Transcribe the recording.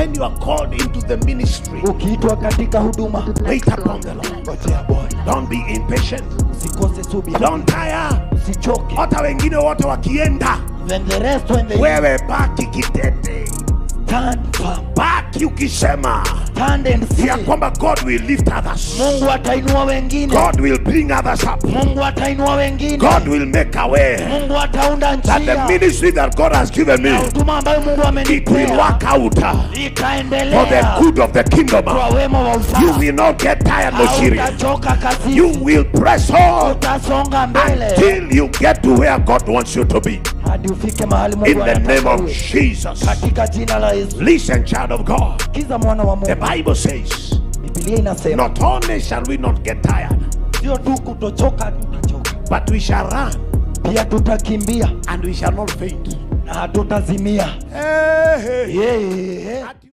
when you are called into the ministry, ukiitwa katika huduma wait upon the Lord. ngojea bwana Don't be impatient. usikose subira Don't tire. usichoke Hata wengine wote wakienda, when the rest when they wewe baki kitete, stand firm baki ukisema stand and see ya kwamba God will lift others. Mungu atainua wengine God will bring others up. Mungu atainua wengine God will make a way Mungu ataunda that the njia ministry that God has given me, na huduma ambayo Mungu it will amenipea work out uh, for the itaendelea good of the kingdom. kwa wema wa You ufalme will not get tired, Moshiri. hautachoka kazi You will press on utasonga mbele until you get to where God wants you to be. hadi ufike mahali In Mungu the name anataka of uwe. Jesus. katika jina la Yesu Listen, child of God. kiza mwana wa The Mungu Bible says, Biblia inasema not only shall we not get tired, sio tu kutochoka tutachoka but we shall run pia tutakimbia and we shall not faint. na hatutazimia Hey, hey. yeah.